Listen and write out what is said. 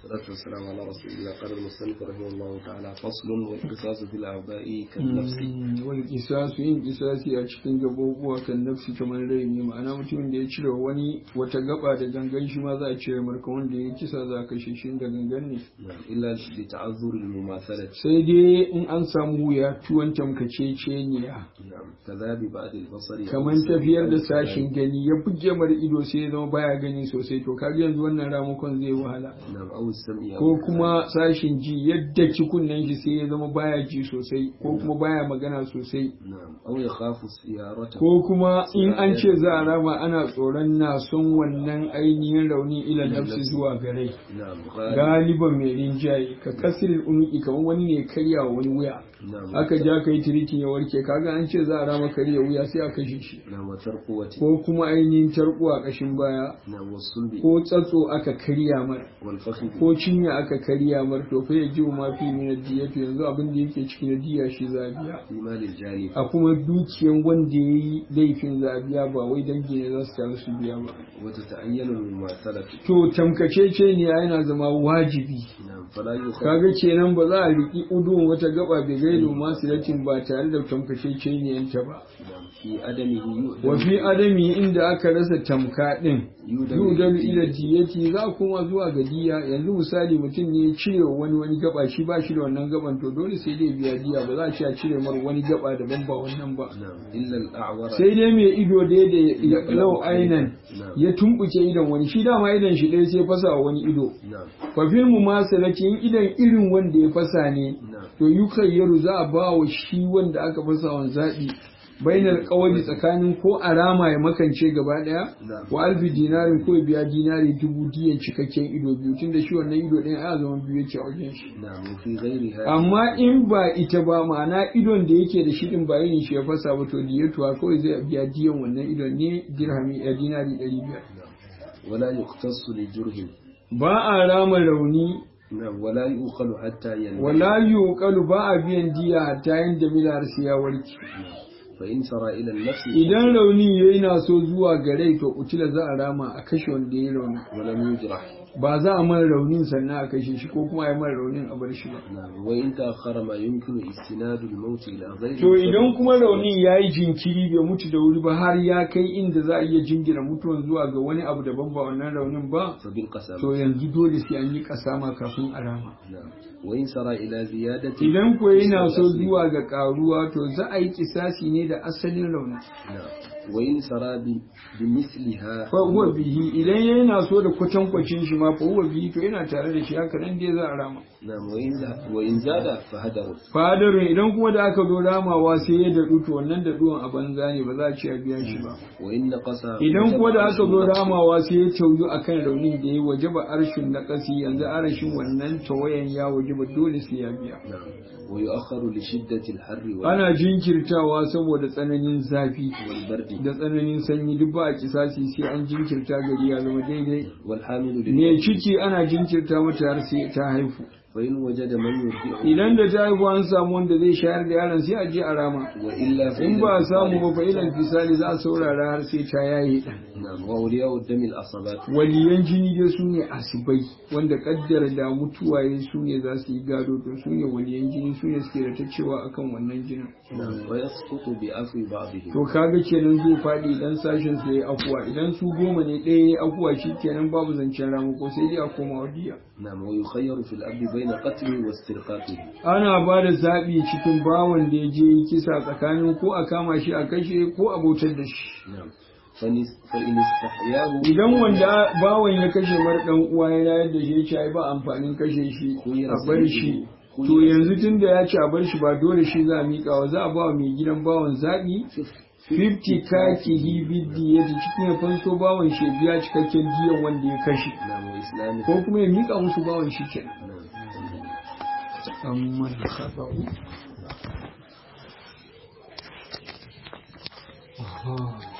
والصلاة والسلام على رسول الله قال المصنف رحمه الله تعالى فصل والقصاص في الأعضاء كالنفس wani kisasu yin kisasi a cikin gabobuwa kan nafsi kamar rai ne ma'ana mutumin da ya cire wani wata gaba da gangan shi ma za a cire marka wanda ya kisa za a kashe shi da gangan ne نعم إلا لتعذر المماثلة sai dai in an samu wuya tuwon tamkaceceniya نعم كذاب بعد البصر kamar tafiyar da sashin gani ya buge mara ido sai ya zama baya gani sosai to kaga yanzu wannan ramukan zai wahala نعم أو السمع أو ko kuma sashin ji yadda kunnen shi sai ya zama baya ji sosai ko kuma baya magana sosai نعم أو يخاف سيارته ko kuma in an ce za a rama ana tsoron na son wannan ainihin rauni ila nafsi zuwa gare نعم غالب galiban mai rinjaye ka kasirin unuki kamar wani ne karya wa wani wuya نعم aka ja ka yi tiritin ya warke kaga an ce za a rama karya wuya sai a kashe shi نعم وترقوة ko kuma ainihin tarko a kashin baya نعم والصلب ko tsatso aka karya mar والفخذ ko cinya aka karya mar to fa ya ji ma fi min diyatu yanzu abin da yake cikin diya shi zabiya في مال الجاني a kuma dukiyan wanda ya yi laifin zabiya ba wai dangi ne za su taru su biya ba وتتعين المماثلة to tamkacece ne yana zama wajibi نعم فلا يخاف kaga kenan ba za a riki udun wata gaba bai gaido masu latin ba tare da tamkacece ne yanta ba نعم في عدمه يؤدم wa fi adami inda aka rasa tamka din يؤدم yudal ila diyati za kuma zuwa ga diya yanzu misali mutum ne ya cire wa wani wani gaba shi ba shi da wannan gaban to dole sai dai biya diya ba za a ce a cire mar wani gaba daban ba wannan ba نعم إلا الأعور sai dai mai ido dai da ya lau ainan نعم ya tumbuke idon wani shi dama idon shi ɗaya sai fasa wa wani ido نعم fa fil mumasalati in idon irin wanda ya fasa ne نعم to yukayyaru za a ba wa shi wanda aka fasa wa zaɓi bainar kawali tsakanin ko arama ya makance gaba daya نعم wa alfi dinarin ko ya biya dinari dubu diyan cikakken ido biyu tun da shi wannan ido ɗaya a zaman biyu yake a wajen shi نعم وفي غيرها amma in ba ita ba ma'ana idon da yake da shi din ba irin shi ya fasa ba to diyatuwa kawai zai biya diyan wannan idon ne dirhami a dinari ɗari biyar نعم ولا يقتص لجره ba a rama rauni نعم ولا يؤخل حتى ينام wala yuqalu ba a biyan diya hatta yin jamilar sai ya warke فإن سرى إلى النفس idan rauni yayi na so zuwa gare to utila za a rama a kashe wanda ya rauni ولم يجرح ba za a mara raunin sannan a kashe shi ko kuma a yi mara raunin a bar shi ba نعم وإن تأخر ما يمكن استناد الموت إلى غيره to idan kuma raunin ya yi jinkiri bai mutu da wuri ba har ya kai inda za a iya jingina mutuwan zuwa ga wani abu daban ba wannan raunin ba فبالقسم to yanzu dole sai an yi kasama kafin a rama نعم وإن سرى إلى زيادة idan ko yana so zuwa ga karuwa to za a yi kisasi ne da asalin raunin نعم وإن سرى ب- بمثلها fa huwa bihi idan yana so da kwatankwacin shi ma fa huwa bihi to yana tare da shi haka nan dai za a rama نعم وإن ز- وإن زاد فهدر fadarin idan kuma da aka zo ramawa sai ya daɗu to wannan daɗuwan a banza ne ba za a ce a biya shi ba وإن نقص idan kuma da aka zo وجب ramawa sai ya tauyu akan raunin da ya waje ba arshin na ƙasi yanzu arashin wannan tawayan ya waje ba dole sai ya biya نعم ويؤخر لشدة الحر وال- ana jinkirtawa saboda tsananin zafi والبرد da tsananin sanyi duk ba a kisasi sai an jinkirta gari ya zama daidai والحامل me للموت ciki ana jinkirta mata har sai ta haifu فإن وجد من يرضعه idan da ta haifu an samu wanda zai shayar da yaron sai a je a rama وإلا فإن in ba a samu ba fa ilan fisali za a saurara har sai ta yaye ɗan نعم وأولياء الدم الأصابات waliyan jini dai su ne asibai wanda kaddara da mutuwa ya su ne za su yi gado to su ne waliyan jini su ne suke da ta cewa akan wannan jinin نعم ويسقط بعفو بعضهم to kaga kenan zai faɗi idan sashen su yayi afuwa idan su goma ne ɗaya yayi afuwa shi kenan babu zancen ramako sai dai a koma wadiya نعم ويخير في الأب بين قتله واسترقاقه ana ba da zaɓi cikin bawan da ya je yi kisa tsakanin ko a kama shi a kashe ko a bautar da shi نعم فنس- فإن استحياه idan wanda bawan ya kashe mar dan uwa ya rayar da shi ya ce ai ba amfanin kashe shi a bar shi to yanzu tun da ya ce a bar shi ba dole shi za a miƙa wa za a ba wa mai gidan bawan zaɓi 50 kakihi biddi ya cikin ya fanso bawan shi ya biya cikakken diyan wanda ya kashe نعم وإسلامه ko kuma ya miƙa musu bawan shi kenan نعم amma da khata'u Aha.